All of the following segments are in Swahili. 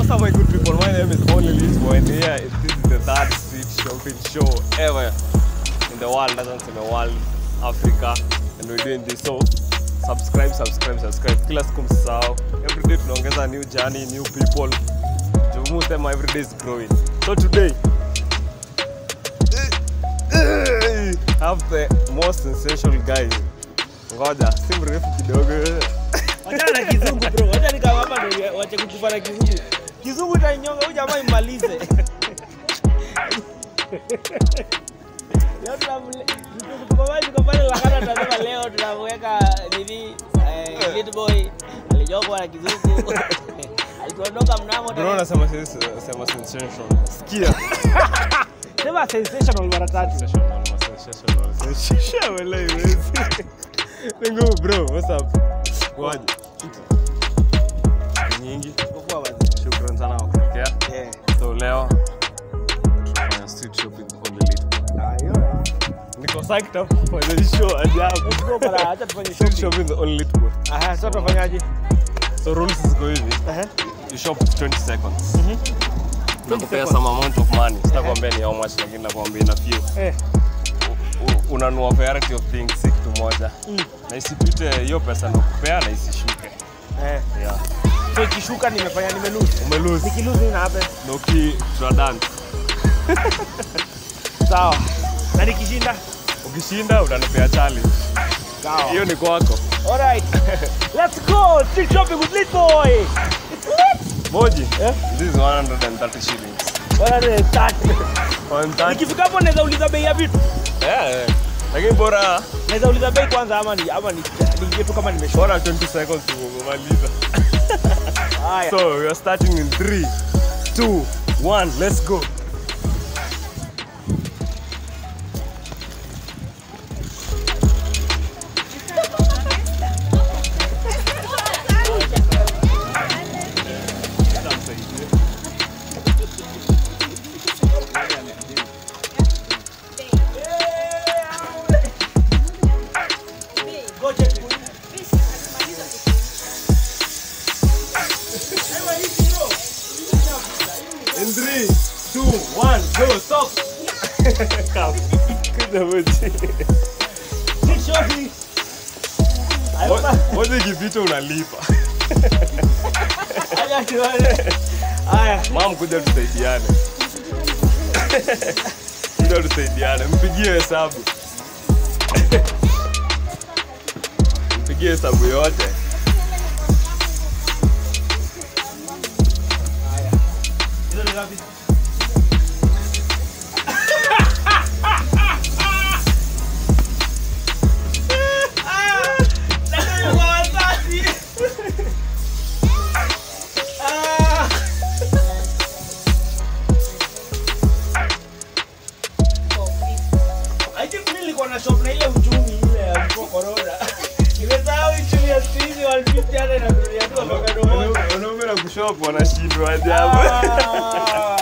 What's up, my good people? My name is Only Lisbo, and here this is the third street shopping show ever in the world, doesn't in the world, Africa, and we're doing this. So, subscribe, subscribe, subscribe. Kila siku msisahau. Every day tunaongeza new journey, new people. Jumu sema every day is growing. So today, I have the most sensational guy. Ngoja, si mrefu kidogo. Wachana na kizungu bro. Wacha nikama hapa ndio wache kukufa na kizungu. Kizungu itanyonga huyu jamaa imalize. Leo tunamle tukumamaji kwa pale lakana tunasema leo tunamweka nini eh, little boy alijokwa na kizungu. Alituondoka mnamo Bro, nasema sema sensational. Sikia. Sema sensational mara tatu. Sensational, sensational, sensational, wallahi, wezi. Ni ngumu, bro, what's up? Kwaje? Nyingi. Kwa wazi. Shukran sana kwa kutokea. Yeah. So leo tunafanya street shopping on the little. Ah, hiyo. Niko psyched up for the show ajabu. Let's go bana, acha tufanye Street shopping. shopping the only little. Aha, sasa tunafanyaje? So rules ziko hivi. Aha. You shop with 20 seconds. Nakupea some amount of money. Sitakwambia ni how much lakini nakwambia ina few. Eh. U- unanunua variety of things si kitu moja na isipite hiyo pesa nakupea na isishuke Eh. yeah. So ikishuka nimefanya nimelose. umelose Nikilose nini happen? noki tunadan Sawa. Na nikishinda? ukishinda utanipea challenge Sawa. hiyo ni kwako Alright. Let's go street shopping with Lit Boy. It's lit. moji Eh? this is 130 shillings Bwana ni tatu. 130 Nikifika hapo naweza uliza bei ya vitu. yeah, yeah. lakini bora Naweza uliza bei kwanza ama ni ama ni niingie tu kama nimeshoka. bora 20 seconds umemaliza Haya. so we are starting in 3 2 1 let's go Go check. In three, two, one, go, stop. Come. Kuja moji. Street shopping. Mo- Moja ikipita unalipa. Haya tuone. Haya. Mam, kuja tusaidiane. Kuja tusaidiane. Mpigie hesabu. Mpigie hesabu yote. Hizo ni ngapi? I think mimi nilikuwa na shop na ile uchumi ile ya mko corona. Nimesahau uchumi ya siku hizi 150 hata inakunulia tu avocado moja. Wanaume na kushop wanashindwa ajabu. Ah.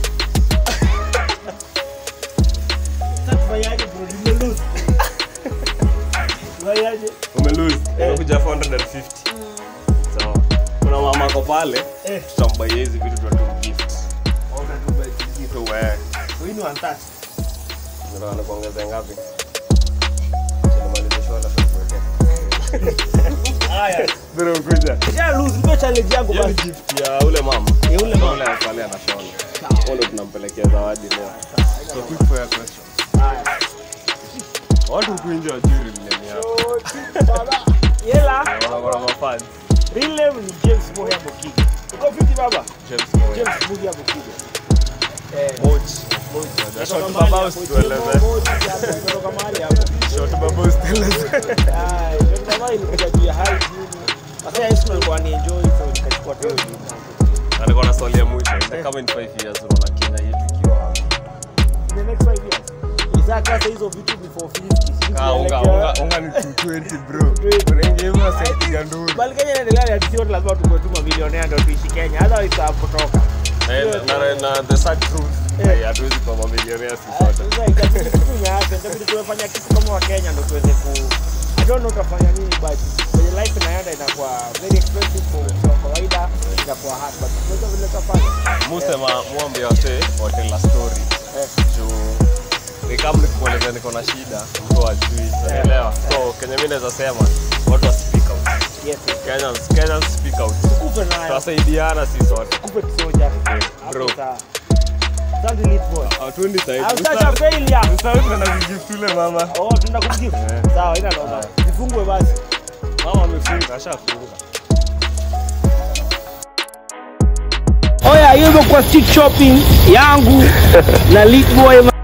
Sasa tufanyaje bro? Nimelose. Tufanyaje? Umelose. Imekuja 450. Sawa. Kuna mama ako pale, Eh. tutambuy hizi vitu tutum gift. So wewe Hii ni 130. Ndio anakuongeza ngapi? Tunamaliza show alafu tuweke. Haya. Ndio kuja. Kisha lose ndio challenge yangu Hiyo ni basi. gift ya ule mama. Ya ule mama. Ule pale anashona. Huyo ndo tunampelekea zawadi leo. So quick for your question. Haya. Watu huku nje wajui real name yako. Baba. Yela. Wanakuwa na mafans. Real name ni James Moya Mokige. Uko fiti baba? James Moya. James Moya Mokige. Eh. Mochi. Short baba usitueleze. Kutoka mahali hapo. Short baba usitueleze. Ah, ndio kama ilikuja juu ya high school. Sasa high school alikuwa ni enjoy so nikachukua tu hiyo jina. Alikuwa na swali ya mwisho. Kama in 5 years unaona Kenya yetu ikiwa wapi? In the next 5 years. Isaka sasa hizo vitu before 50. Kaa unga unga unga ni 220 bro. Unaingia hivyo sasa nduru. Bali Kenya inaendelea ya sisi wote lazima tuwe tu mamilionea ndio tuishi Kenya. Otherwise tutapotoka. Eh, na na the sad truth. Eh. eh, Hatuwezi kuwa mamilionea sisi sote. Sasa itabidi tu nyaape, itabidi tuwefanya kitu kama wa Kenya ndio tuweze ku I don't know utafanya nini but kwenye life inaenda inakuwa very expensive for mtu wa kawaida inakuwa hard but tunaweza vile tutafanya musema mwambie wase watela story Eh. juu ni kama nikueleza niko na shida mtu ajui unaelewa so kenye mi naweza sema watu wa speak out yes yes. Kenyans, Kenyans speak out kupe nayo tunasaidiana si sote kupe kisoja Bro. hapo sawa asante lit boy hatuendi au sasa failure sahidiunakugiftule mama oh tunaenda kumjibu Eh. sawa ina noma zifungwe basi mama amefunga ashafunga Oya, hiyo imekuwa street shopping yangu na Lit Boy